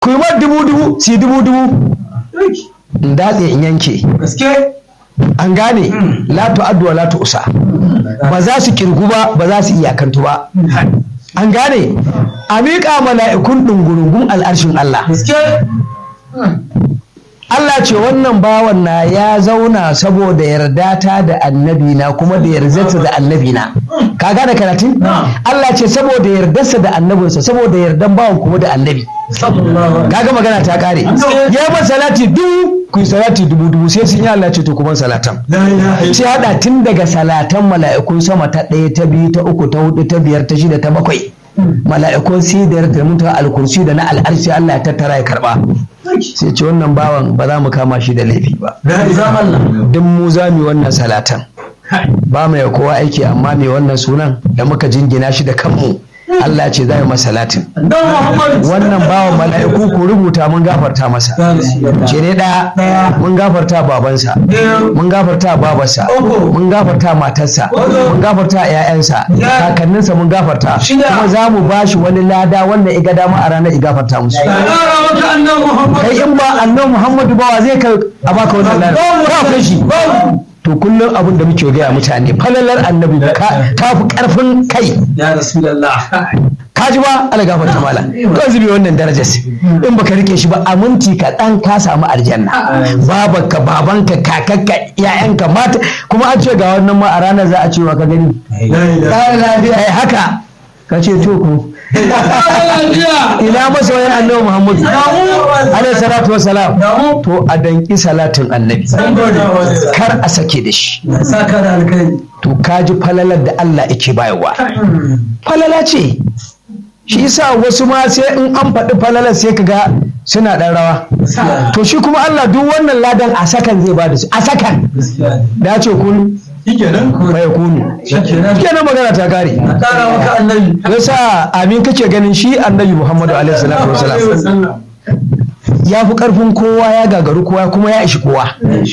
ku yi mar dubu dubu si dubu dubu in datse in yanke gaske an gane la tu'addu wa la tu'sa ba za su kirgu ba ba za su iyakantu ba an gane a miƙa mala'ikun ɗungurungun al'arshin Allah gaske Allah ce wannan bawan na ya zauna saboda yarda ta da annabi na kuma da yardarsa da annabi na ka gane karatun Allah ce saboda yardarsa da annabinsa saboda yardan bawan kuma da annabi sallallahu kaga magana ta kare ya ba salati dubu ku yi salati dubu dubu sai sun yi Allah ce to kuma salatan la ilaha sai hada tun daga salatan mala'ikun sama ta ɗaya ta biyu ta uku ta hudu ta biyar ta shida ta bakwai mala'ikun sidar da mutuwa alkursi da na al'arshi Allah ya tattara ya karba sai ce wannan bawan ba za mu kama shi da laifi ba la ilaha Allah duk mu za mu yi wannan salatan ba mai kowa aiki amma mai wannan sunan da muka jingina shi da kanmu Allah ce za mu masa salatin dan Muhammad wannan bawan mala'iku ku rubuta mun gafarta masa ce ne ɗaya mun gafarta babansa mun gafarta babarsa mun gafarta matarsa mun gafarta ‘ya'yansa kakanninsa mun gafarta kuma za mu ba shi wani lada wanda iga dama a ranar igafarta musu Ƙara maka annan Muhammad kai in ba annan muhammadu ba wa zai ka a baka wannan lada ba kai shi to kullum abin da muke gaya mutane falalar annabi ka- ta fi karfin kai ya Rasulullah ka ji ba ala gafarta mala ko zubi wannan darajar in baka rike shi ba a minti ka dan ka samu aljanna babanka babanka kakakka yayanka mata kuma an ce ga wannan ma a ranar za a ce wa ka gani la ilaha ɗan lafiya ai haka ka ce to ku Allah ina masoyan annabi muhammadu alaihi salatu wassalam Damu. to a danki salatin annabi kar a sake da shi saka da alkai to kaji falalar da Allah yake bayarwa falala ce shi yasa wasu ma sai in an faɗi falalar sai ka ga suna ɗan rawa to shi kuma Allah duk wannan ladan a sakan zai ba da su a sakan gaskiya da ya ce kun shikenan bai kunu shikenan kenan magana ta kare ƙara maka annabi yasa amin kake ganin shi annabi Muhammadu alaihi salatu wasalam ya fi karfin kowa ya gagaru kowa kuma ya ishi kowa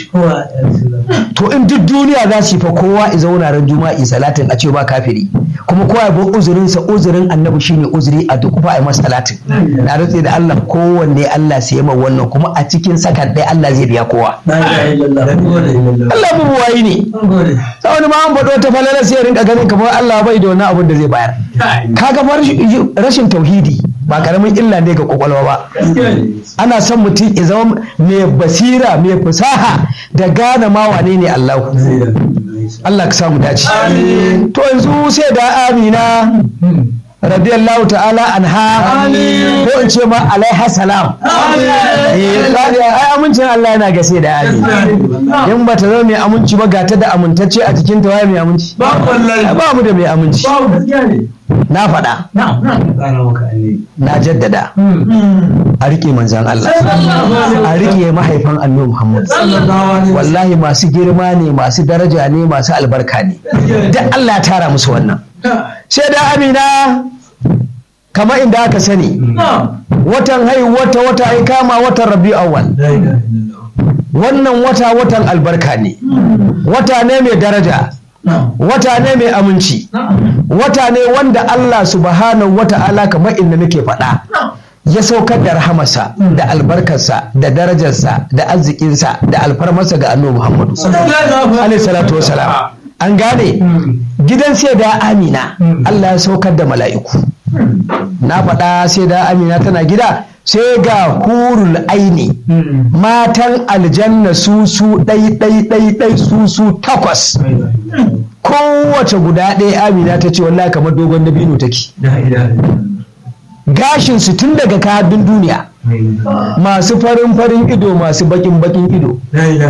to in duk duniya za su yi fa kowa i zauna ran juma'i salatin a ce ba kafiri kuma kowa ya bar uzurinsa uzurin annabi shine uzuri a duk fa a yi masa salatin na rantse da Allah kowanne Allah sai ma wannan kuma a cikin sakan ɗaya Allah zai biya kowa Allah mu wayi ne sai wani ma an faɗo ta falala sai ya rinka ganin kamar Allah bai da wani abin da zai bayar kaga fa rashin tauhidi ba karamin illa ne ga kwakwalwa ba ana son mutum ya zama mai basira mai fasaha da gane ma wane ne Allah Allah ka samu dace to yanzu sai da Amina radiyallahu ta'ala anha ko in ce ma alaiha salam eh kaga ai amincin Allah yana ga sai da Amina in ba ta zama mai aminci ba ga ta da amintacce a cikin ta waye mai aminci ba wallahi ba mu da mai aminci ba gaskiya ne na faɗa na na ƙara maka annabi na jaddada a riƙe manzan Allah a riƙe mahaifan annabi Muhammad sallallahu alaihi wallahi masu girma ne masu daraja ne masu albarka ne da Allah ya tara musu wannan sai da amina kamar inda aka sani watan haihu wata wata ai kama watan rabi awwal wannan wata watan albarka ne wata ne mai daraja wata ne mai aminci wata ne wanda Allah subhanahu wata'ala kamar inda nake faɗa ya saukar da rahamarsa da albarkarsa da darajarsa da arzikinsa da alfarmarsa ga annabi Muhammadu alaihi salatu wasalam an gane gidan sai da amina Allah ya saukar da mala'iku na faɗa sai da amina tana gida sai ga hurul aini matan aljanna su su ɗai ɗai ɗai ɗai su su takwas kowace guda ɗaya amina ta ce wallahi kamar dogon dabino take gashin su tun daga kadin duniya masu farin farin ido masu bakin bakin ido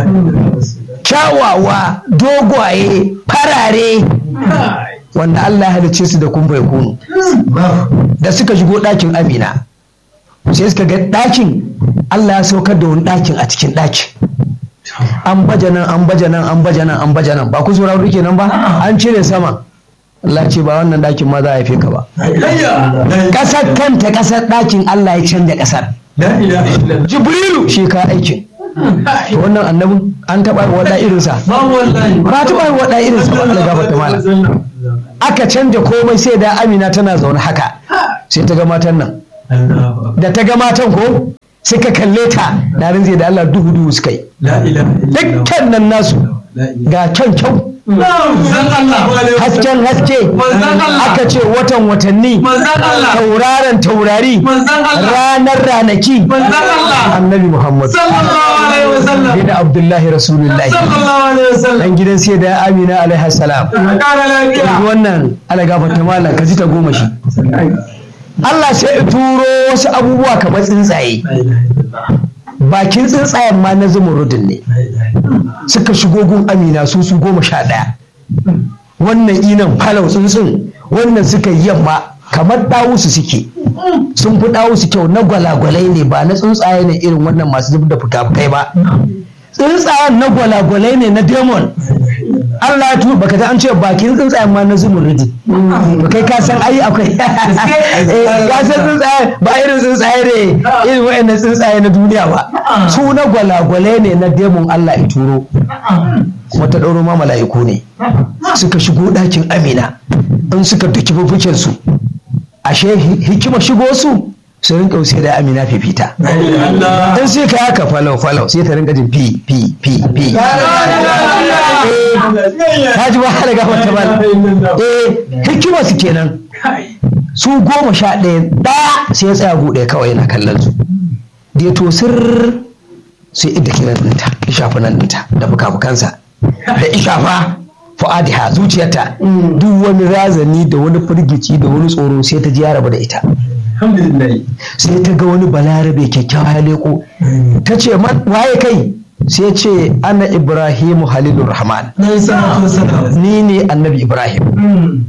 kyawawa dogwaye farare wanda Allah ya halicce su da kumfa kunu da suka shigo ɗakin amina sai suka ga ɗakin Allah ya saukar da wani ɗakin a cikin ɗakin an baje nan an baje nan an baje nan an baje nan ba ku sauraro rike nan ba an cire sama Allah ce ba wannan ɗakin ma za a haife ka ba ƙasar kanta ƙasar ɗakin Allah ya canja ƙasar Jibrilu shi ka aikin to wannan annabin an taɓa yi waɗa irinsa ba taɓa yi waɗa irinsa ba Allah gafarta mala aka canja komai sai da Amina tana zaune haka sai ta ga matan nan da ta ga matan ko suka kalle ta na rinzai da Allah duhu duhu suka yi La ilaha illallah. dukkan nan nasu La ilaha ga kyan kyau Manzon Allah. hasken haske Manzon Allah. aka ce watan watanni Manzon Allah. tauraron taurari Manzon Allah. ranar ranaki Manzon Allah. annabi muhammad Sallallahu alaihi wasallam. bin abdullahi rasulullahi Sallallahu alaihi wasallam. dan gidan sai da amina alaihi salam Kara lafiya. yanzu wannan ala gafarta malam ka ji ta goma shi Allah sai ya turo wasu abubuwa kamar tsuntsaye La ilaha illallah. bakin tsuntsayen ma na zumurudin ne La ilaha illallah. suka shigo gun amina su su goma sha ɗaya wannan inan falau tsuntsun wannan suka yi yamma kamar ɗawusu suke sun fi ɗawusu kyau na gwalagwalai ne ba na tsuntsaye ne irin wannan masu zub da fuka-fukai ba tsuntsayen na gwalagwalai ne na demon Allah ya tu baka ta an ce bakin tsuntsayen ma na zumurudi ba kai ka san ai akwai Eh, ka san tsuntsaye ba irin tsuntsaye ne irin wayannan tsuntsaye na duniya ba su na gwalagwalai ne na demon Allah ya turo kuma ta ɗauro ma mala'iku ne suka shigo ɗakin amina in suka duki fufukin su ashe hi- hikima shigo su su rinka sai da amina fifita La ilaha illallah. in sai ka haka falau falau sai ta rinka jin fi fi fi fi ta ji wahala ga wata bal eh hikima su kenan su goma sha ɗaya ɗaya sai ya tsaya buɗe kawai yana kallon su da ya to sirr sai idda kiran ɗinta ishafa nan ɗinta da fuka-fukansa da ishafa fu'adiha zuciyarta duk wani razani da wani firgici da wani tsoro sai ta ji ya rabu da ita Alhamdulillah. sai ta ga wani balarabe kyakkyawa ya leko ta ce "Man, waye kai sai ce ana ibrahimu halilur rahman Na yi salatu wasalam. ni ne annabi ibrahim Mm.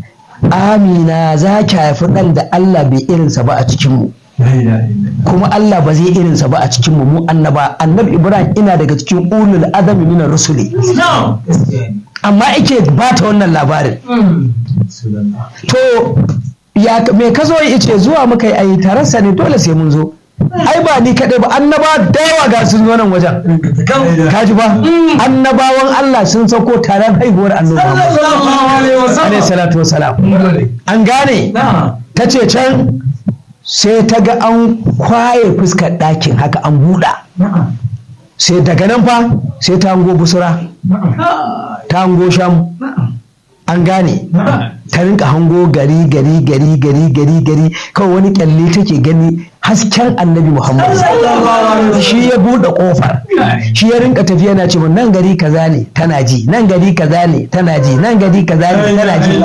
amina za ki haifi ɗan da allah bai irinsa ba a cikinmu La ilaha illallah. kuma allah ba zai irinsa ba a cikinmu mu annaba annabi ibrahim ina daga cikin ulul azami minar rusuli No. amma ake ba ta wannan labarin Mm. Sunanna. to ya me ka zo ya ce zuwa muka yi ayi tararsa ne dole sai mun zo ai ba ni kaɗai ba annaba da yawa ga sun zo nan wajen ka ji ba annabawan Allah sun sauko taron haihuwar annoba Sallallahu alaihi wasallam. alaihi salatu wasalam an gane Na. ta ce can sai ta ga an kwaye fuskar ɗakin haka an buɗa Na'am. sai daga nan fa sai ta hango busura Na'am. ta hango sham an gane ta rinka hango gari gari gari gari gari gari kawai wani kyalle take gani hasken annabi muhammad shi ya buɗe ƙofar shi ya rinka tafiya yana ce nan gari kaza ne tana ji nan gari kaza ne tana ji nan gari kaza ne tana ji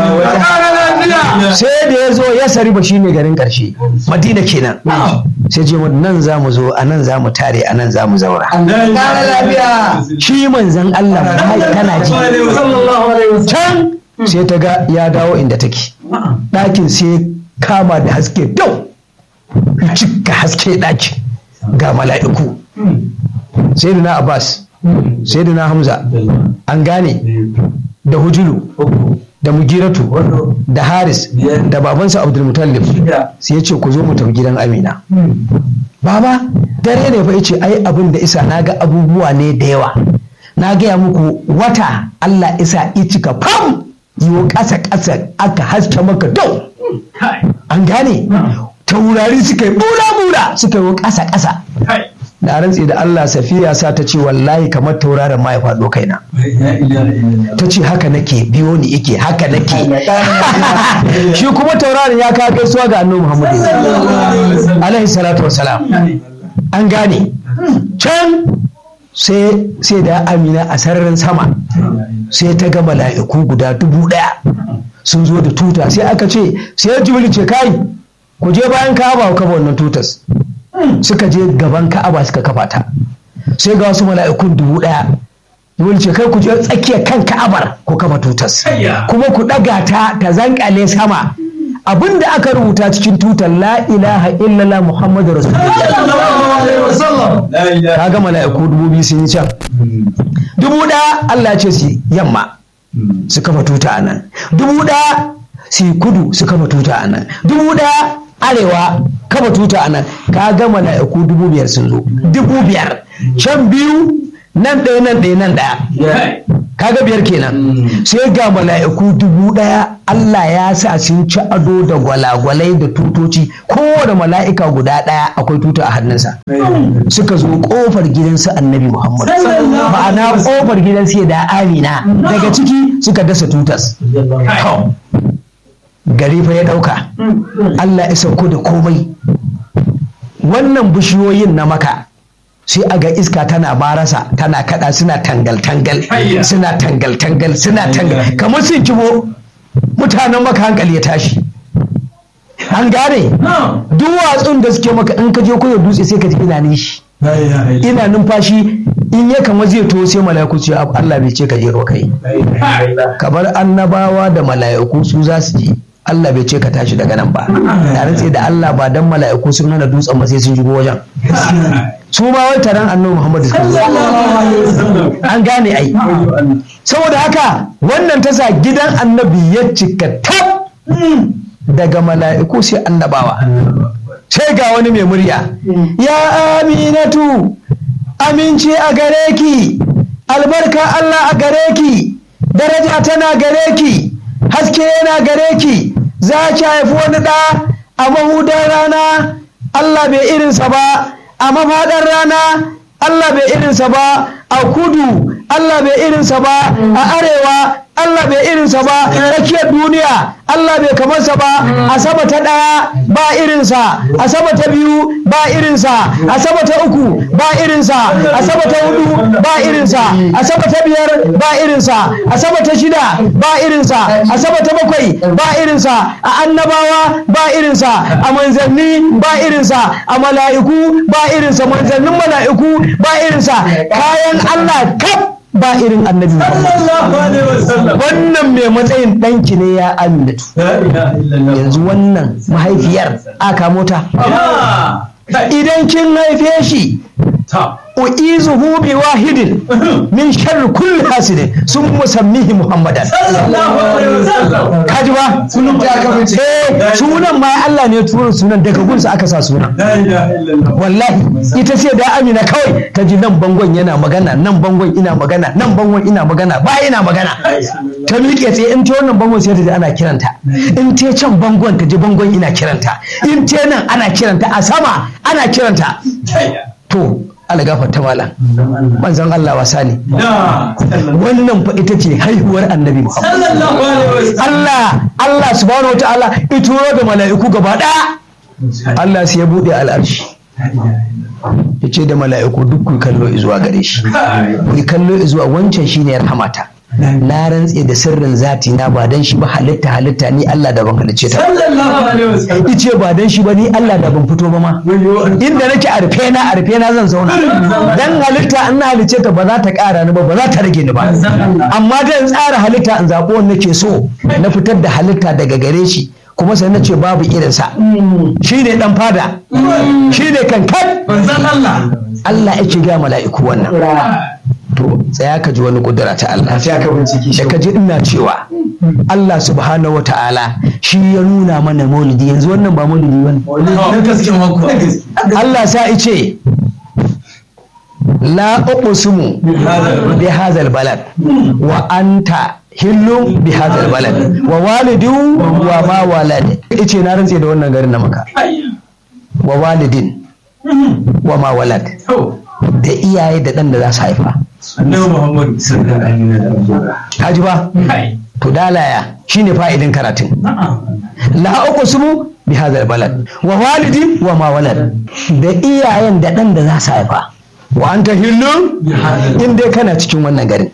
sai da ya zo ya sari ba shi ne garin ƙarshe madina kenan sai ce mun nan za mu zo a nan za mu tare a nan za mu zaura shi manzan allah Muhammad tana ji Sallallahu alaihi wasallam. can sai ta ga ya dawo inda take ɗakin sai kama da haske dau cika haske ɗaki ga mala'iku sai na abbas sai na hamza an gane da hujulu da mugiratu da haris da babansa abdulmutallib sai ya ce ku zo mu tafi gidan amina baba dare ne fa yace ai abin da isa na ga abubuwa ne da yawa na gaya muku wata allah isa cika fam yiwo ƙasa ƙasa aka haske maka dau an gane taurari suka yi bula-bula suka yi ƙasa ƙasa da rantsi da Allah safiya sa ta ce wallahi kamar tauraron ma ya faɗo kaina La ilaha illallah. ta ce haka nake biyo ni yake haka nake shi kuma tauraron ya kawo gaisuwa ga annabi Muhammadu alaihi salatu wassalam an gane can sai sai da amina a sararin sama sai ta ga mala'iku guda dubu ɗaya sun zo da tuta sai aka ce sai jibril ce kai ku je bayan ka'aba ku kafa wannan tutas suka je gaban ka'aba suka kafa ta sai ga wasu mala'ikun dubu ɗaya jibril ce kai ku je tsakiyar kan ka'abar ku kafa tutas Ayya. kuma ku ɗaga ta ta zankale sama abinda aka rubuta cikin tutar la ilaha illallah muhammadu rasulullah Sallallahu alaihi wasallam. La ilaha. ka ga mala'iku dubu biyu sun yi can dubu ɗaya Allah ce su yamma su kafa tuta a nan dubu ɗaya su yi kudu su kafa tuta a nan dubu ɗaya arewa kafa tuta a nan ka ga mala'iku dubu biyar sun zo dubu biyar can biyu nan ɗaya nan ɗaya nan ɗaya kaga biyar kenan sai ga mala'iku dubu ɗaya Allah ya sa sun ci ado da gwalagwalai da tutoci kowane mala'ika guda ɗaya akwai tuta a hannunsa suka zo kofar gidansu annabi Muhammad ma'ana kofar gidansu da Amina daga ciki suka dasa tutas gari fa ya ɗauka Allah ya sauko da komai wannan bishiyoyin na maka sai a ga iska tana barasa tana kada suna tangal-tangal suna tangal-tangal suna tangal kamar sun kibo mutanen maka hankali ya tashi an gane duwatsun da suke maka in ka je koyo dutse sai ka ji ina nishi ina numfashi in ya kama zai to sai mala'iku ce Allah bai ce ka je kai kamar annabawa da mala'iku su za su je Allah bai ce ka tashi daga nan ba da rantse da Allah ba dan mala'iku sun nuna dutsen ba sai sun shigo wajen su ma wai taron annabi Muhammad an gane ai saboda haka wannan ta sa gidan annabi ya cika tab daga mala'iku sai annabawa sai ga wani mai murya ya aminatu aminci a gare ki albarka Allah a gare ki daraja tana gare ki haske yana gare ki za ki haifi wani ɗa a mahudar rana Allah bai irinsa ba a mafaɗar rana Allah bai irinsa ba a kudu Allah bai irinsa ba a arewa Allah bai irinsa ba tsakiyar duniya Allah bai kamarsa ba a sama ta ɗaya ba irinsa a sama ta biyu ba irinsa a sama ta uku ba irinsa a sama ta hudu ba irinsa a sama ta biyar ba irinsa a sama ta shida ba irinsa a sama ta bakwai ba irinsa a annabawa ba irinsa a manzanni ba irinsa a mala'iku ba irinsa manzannin mala'iku ba irinsa kayan Allah kaf ba irin annabi wannan mai matsayin ɗanki ne ya aminatu yanzu wannan mahaifiyar aka mota idan kin haife shi u'izuhu bi wahidin min sharri kulli hasidin sun musammihi muhammadan kaji ba sunan ta aka fice eh sunan ma Allah ne turo sunan daga gunsa aka sa sunan wallahi ita ce da amina kawai ta ji nan bangon yana magana nan bangon ina magana nan bangon ina magana ba ina magana ta miƙe tsaye in ta wannan bangon sai ta ji ana kiranta in ta can bangon ta ji bangon ina kiranta in ta nan ana kiranta a sama ana kiranta to algafar ta malam manzon Allah wasa ne wannan fa ita ce haihuwar annabi Muhammad Allah Allah subhanahu wa ta'ala ituro da mala'iku gaba ɗaya Allah sai ya buɗe al'arshi ya ce da mala'iku duk ku kallo zuwa gare shi ku kallo zuwa wancan shine rahamata na rantse da sirrin zati na ba dan shi ba halitta halitta ni Allah da ban halicce ta ice ba dan shi ba ni Allah da ban fito ba ma inda nake a rufe na a rufe na zan zauna dan halitta in na halicce ta ba za ta ƙara ni ba ba za ta rage ni ba amma dan tsara halitta in zaɓo wanda nake so na fitar da halitta daga gare shi kuma sai na ce babu irinsa shi ne dan fada shi ne kankan Allah yake ga mala'iku wannan to tsaya ka ji wani kudura ta Allah da ka ji ina cewa Allah subhanahu wata'ala shi ya nuna mana maulidi yanzu wannan ba maulidi wani Allah sa ice la uqsimu bi hadhal balad wa anta hillun bi hadhal balad wa walidin wa ma walad ice na rantse da wannan garin na maka wa walidin wa ma walad da iyaye da ɗan da za su haifa annabi muhammad sallallahu alaihi Haji ba to dalaya shine fa'idin karatun la uqsimu bi hadhal balad wa walidi wa ma walad da iyayen da ɗan da za su haifa wa anta hillun in dai kana cikin wannan garin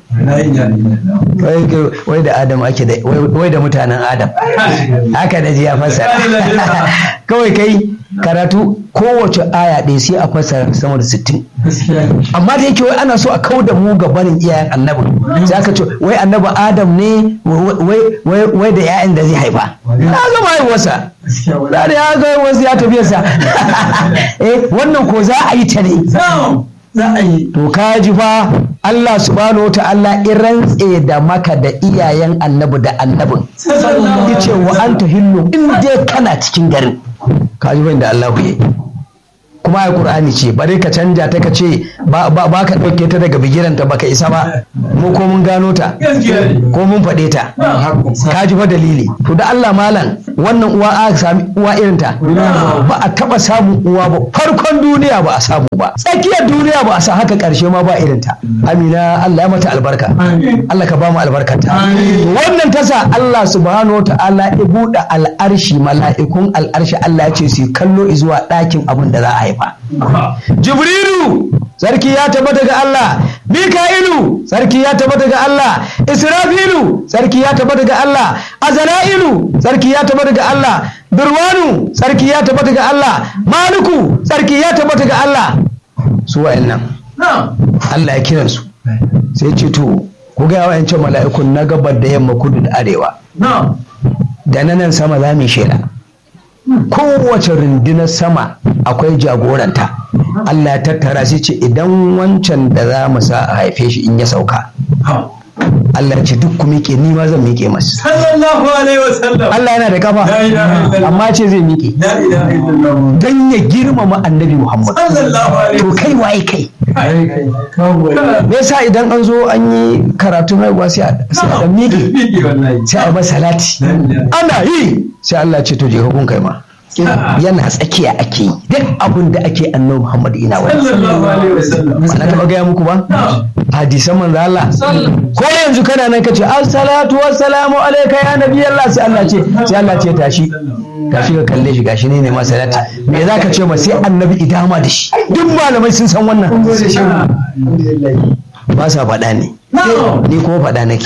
wai da adam ake da wai da mutanen adam haka da ji ya fassara kawai kai karatu kowace aya ɗaya sai a fassara sama da sittin amma da yake wai ana so a kau da mu ga barin iyayen annabi sai aka ce wai annabi adam ne wai da 'ya'yan da zai haifa na zama haihuwarsa da ya ga wasu ya tafiyarsa eh wannan ko za a yi ta ne za a yi to ka ji fa Allah subhanahu wa ta'ala in rantse da maka da iyayen annabi da annabin yace wa anta hillu in dai kana cikin garin ka ji da Allah ya kuma ai qur'ani ce bare ka canja ta ka ce ba ba ba ka dauke ta daga bigiranta baka isa ba mu ko mun gano ta gaskiya ne ko mun faɗe ta ka ji fa dalili to da Allah malam wannan uwa a sami uwa irin ta ba a taba samun uwa ba farkon duniya ba a samu ba tsakiyar duniya ba a sa haka karshe ma ba irin ta amina Allah ya mata albarka Allah ka ba mu albarkata wannan tasa Allah subhanahu wa ta'ala ya buɗe al'arshi mala'ikun al'arshi Allah ya ce su kallo zuwa ɗakin abin da za a haifa Jibrilu sarki ya tabbata ga Allah Mika'ilu sarki ya tabbata ga Allah Israfilu sarki ya tabbata ga Allah Azra'ilu sarki ya tabbata ga Allah Durwanu sarki ya tabbata ga Allah Maliku sarki ya tabbata ga Allah su wa'annan Allah ya kiransu sai ce to ku ga wa'ancan mala'ikun na gabar da yamma kudu da arewa da na nan sama za mu yi shela kowace rundunar sama akwai jagoranta Allah ya tattara sai ce idan wancan da za mu sa a haife shi in ya sauka Allah ya ce duk ku miƙe ni ma zan miƙe masa sallallahu alaihi wasallam Allah yana da kafa La ilaha illallah. amma ce zai miƙe la ilaha illallah dan ya girmama annabi Muhammad sallallahu alaihi to kai waye kai wasallam me yasa idan an zo an yi karatun haihuwa sai a sai a dan miƙe Bigi wallahi sai a yi masa salati ana yi sai Allah ce to je ka kun kai ma yana tsakiya ake yi duk abin da ake annabi Muhammad ina wani sallallahu alaihi wasallam ba na taɓa gaya muku ba hadisan manzo Allah ko yanzu kana nan kace assalatu wassalamu alayka ya nabi Allah sai Allah ce sai Allah ce tashi tashi ka kalle shi gashi ne ne ma salati me zaka ce ma sai annabi idama da shi duk malamai sun san wannan ba sa faɗa ne ni kuma faɗa nake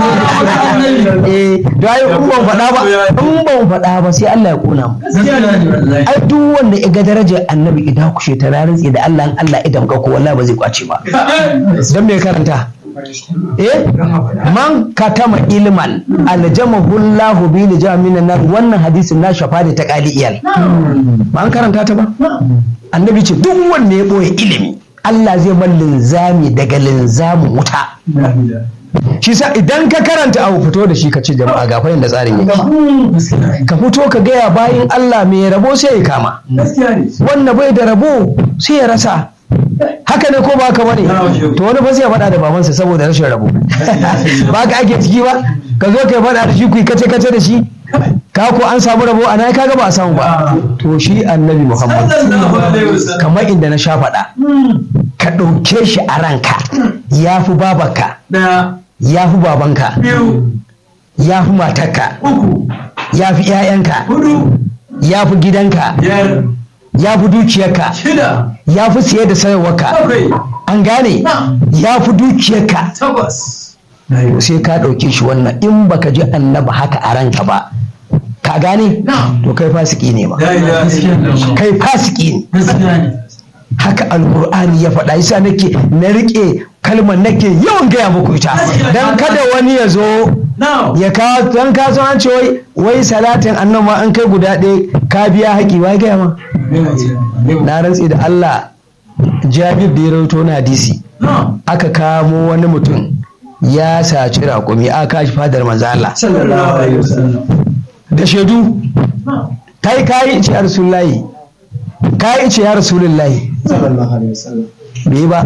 eh da ai in ban faɗa ba in ban faɗa ba sai Allah ya kona mu ai duk wanda ya ga darajar annabi idan kushe ta na rantsi da Allah in Allah idan ka ko wallahi ba zai kwace ba dan me karanta eh man katama ilman aljamahu Allahu bi lijamin nar wannan hadisin na shafa da ta kali iyal ba an karanta ta ba annabi ce duk wanda ya boye ilimi Allah zai bar linzami daga linzamin wuta shi sa idan ka karanta abu fito da shi ka ce jama'a ga fa da tsarin yake ka fito ka gaya bayan Allah mai rabo sai ya kama wanda bai da rabo sai ya rasa haka ne ko ba haka bane to wani ba sai ya faɗa da babansa saboda rashin rabo ba ka ake ciki ba ka zo ka faɗa da shi ku kace kace da shi ka ko an samu rabo ana kaga ba a samu ba to shi annabi Muhammad kamar inda na sha faɗa ka ɗauke shi a ranka ya fi babarka ya fi babanka ya fi matarka ya fi 'ya'yanka ya fi gidanka ya fi dukiyarka ya fi siye da sayarwarka an gane ya fi dukiyarka sai ka ɗauke shi wannan in baka ji annaba haka a ranka ba ka gane to kai fasiki ne ma kai fasiki ne haka alkur'ani ya faɗa yasa nake na riƙe kalmar nake yawan gaya muku ita dan kada wani ya zo ya kawo dan ka so an ce wai wai salatin annan ma an kai guda ɗaya ka biya haƙi wai gaya ma na rantsi da Allah Jabir da ya rawaito na hadisi aka kamo wani mutum ya saci raƙumi aka kashi fadar manzo Allah da shaidu kai kai ce rasulullahi kai ce ya rasulullahi bai ba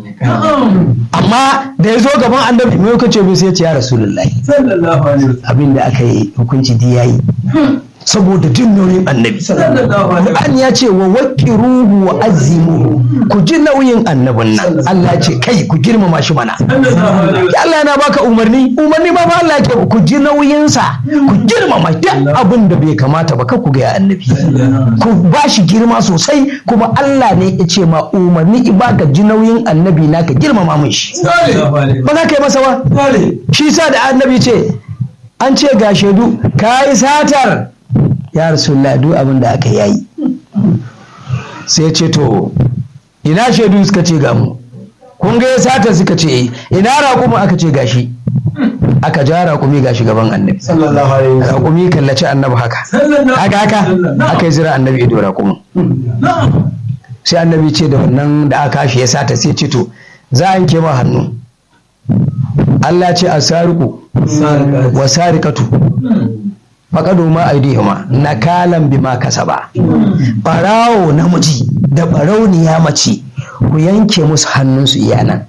amma da ya zo gaban annabi mai kace bai sai ce ya rasulullahi abin da aka yi hukunci di yayi saboda jin nauyin annabi Qur'an ya ce wa waqiruhu wa azimuhu ku ji nauyin annabin nan Allah ya ce kai ku girmama shi mana ya Allah yana baka umarni umarni ba ma Allah ya ce ku ji nauyin sa ku girmama duk abin da bai kamata ba kar ku ga annabi ku ba shi girma sosai kuma Allah ne ya ce ma umarni in baka ji nauyin annabi na ka girmama mun shi ba za ka yi masa ba shi sa da annabi ce an ce ga shaidu ka yi satar ya rasulullah duk abin da aka yayi sai ce to ina shaidu suka ce ga mu kun ga ya sata suka ce ina raƙuma aka ce gashi aka ja raƙumi gashi gaban annabi raƙumi kallaci annabi haka haka haka aka yi zira annabi ido raƙumin sai annabi ce da wannan da aka shi ya sata sai ce to za a yanke ma hannu Allah ce a sariku wa sarikatu faƙado ma aidihima nakalan bima kasaba ɓarawo namiji da ɓarauniya mace ku yanke musu hannunsu iyanan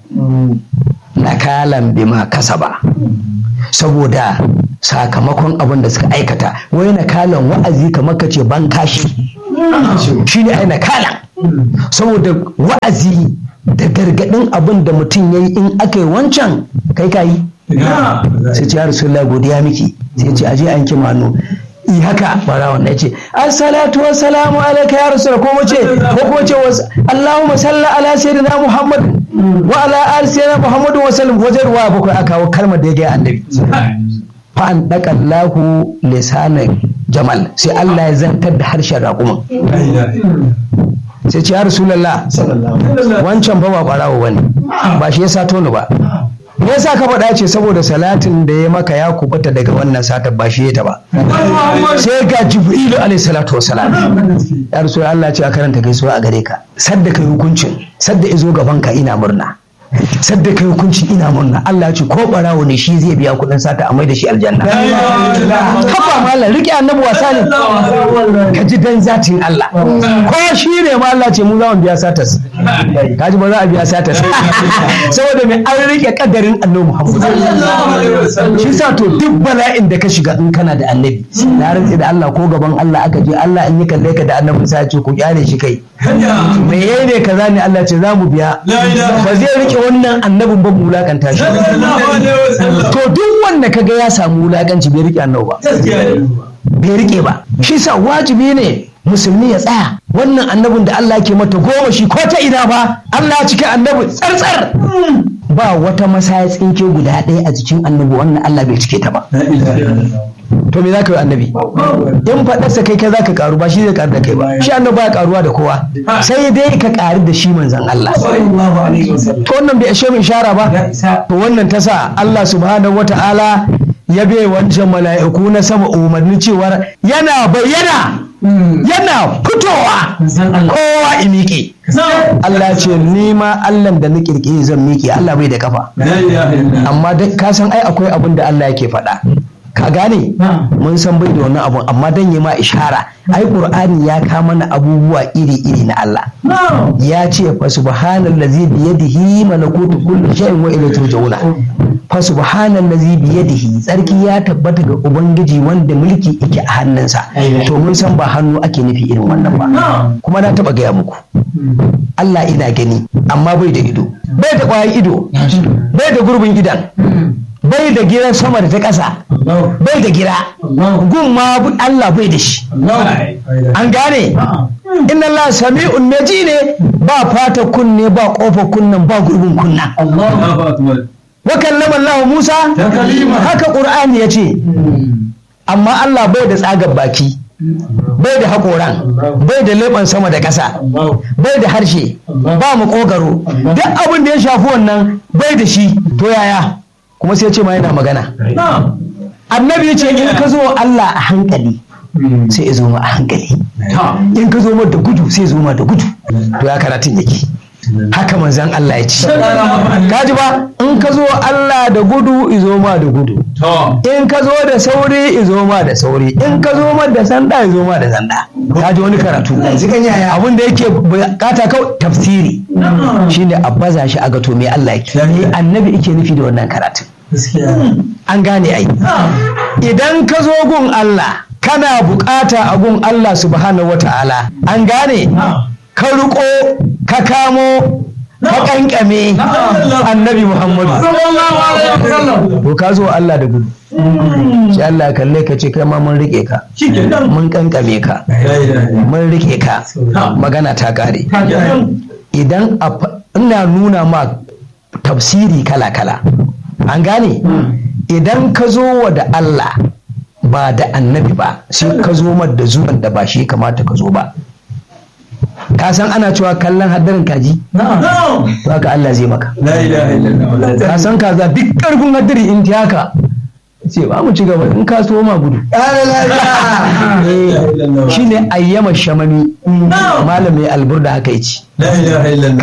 nakalan bima kasaba saboda sakamakon abin da suka aikata wai nakalan wa'azi kamar ka ce ban kashi shi ne ai nakalan saboda wa'azi da gargaɗin abin da mutum ya yi in aka yi wancan kai ka yi sai ce ya rasulullah godiya miki sai ce aje an kima hannu yi haka bara wannan ce assalatu wassalamu alaika ya rasul ko mu ce ko kuma ce allahumma salli ala sayyidina muhammad wa ala ali sayyidina muhammad wa sallam wajen ruwa bakwai aka kawo kalmar da ya ga annabi fa an daka lahu lisanan jamal sai Allah ya zantar da harshen raƙuman sai ce ya rasulullah wancan fa ba barawo bane ba shi ya sato ni ba me yasa ka faɗa ce saboda salatin da ya maka ya kubuta daga wannan satar ba shi ta ba sai ga jibrilu alaihi salatu wasalam ya rasul Allah ce a karanta gaisuwa a gare ka sadda kai hukuncin sadda izo gaban ka ina murna sadda kai hukunci ina murna Allah ya ce ko barawo ne shi zai biya kuɗin sata a mai da shi aljanna kafa mallan rike annabi wasa ne ka ji dan zatin Allah ko shi ne ma Allah ce mu za mu biya satas kaji ba za a biya satas saboda mai an rike kadarin annabi Muhammad shi sa to duk bala'in da ka shiga in kana da annabi na rantsi da Allah ko gaban Allah aka je Allah in yi kalle ka da annabi sai ce ku kyale shi kai me ne kaza ne Allah ce za mu biya ba zai rike wannan annabin ba mu wulakanta shi to duk wanda kaga ya samu wulakanci bai rike annabi ba bai rike ba shi sa wajibi ne musulmi ya tsaya wannan annabin da Allah ke mata goma shi ko ta ina ba Allah ya cika annabi tsartsar ba wata masaya tsinke guda ɗaya a jikin annabi wannan Allah bai cike ta ba to me za ka yi annabi in faɗarsa kai kai za ka karu ba shi zai karu da kai ba shi annabi ba ya karuwa da kowa sai dai ka karu da shi manzan Allah to wannan bai ashe min shara ba to wannan ta sa Allah subhanahu wata'ala ya bai wancan mala'iku na sama umarni cewar yana bayyana yana fitowa kowa i miƙe Allah ce ni ma Allah da na kirkiri zan miƙe Allah bai da kafa amma ka san ai akwai abin da Allah yake faɗa ka gane mun san bai da wannan abun amma dan yi ma ishara ai qur'ani ya ka mana abubuwa iri iri na Allah ya ce fa subhanallazi bi yadihi malakutu kulli shay'in wa ilayhi turja'una fa subhanallazi bi yadihi tsarki ya tabbata ga ubangiji wanda mulki yake a hannunsa to mun san ba hannu ake nufi irin wannan ba kuma na taba gaya muku Allah ina gani amma bai da ido bai da kwayan ido bai da gurbin idan bai da gidan sama da ta ƙasa bai da gira gun ma Allah bai da shi an gane inna Allah sami'un mai ji ne ba fata kunne ba ƙofa kunnan ba gurbin kunna wa kallama Allah Musa haka Qur'ani ya ce amma Allah bai da tsagar baki bai da haƙoran bai da leɓen sama da ƙasa bai da harshe ba mu ƙogaro duk abin da ya shafi wannan bai da shi to yaya kuma sai ce ma yana magana annabi ya ce in ka zo Allah a hankali sai ya zo ma a hankali in ka zo ma da gudu sai ya zo ma da gudu to ya karatun yake haka manzan Allah ya ce kaji ba in ka zo Allah da gudu izo ma da gudu in ka zo da sauri izo ma da sauri in ka zo ma da sanda izo ma da sanda kaji wani karatu abin da yake bukata kawai tafsiri shine a baza shi a ga to me Allah yake me annabi yake nufi da wannan karatu an gane ai idan ka zo gun Allah kana bukata a gun Allah subhanahu wata'ala an gane ka riko ka kamo ka kankame annabi Muhammadu to ka zo Allah da gudu sai Allah ya kalle ka ce kai ma mun rike ka mun kankame ka mun rike ka magana ta kare idan ina nuna ma tafsiri kala-kala an gane idan ka zo wa da Allah ba da annabi ba sai ka zo da zuwan da ba shi kamata ka zo ba ka san ana cewa kallon haddarin kaji to haka Allah zai maka ka san kaza duk karfin haddari in ta haka ce ba mu ci gaba in ka so ma gudu shine ayyama shamami malam mai alburda haka yace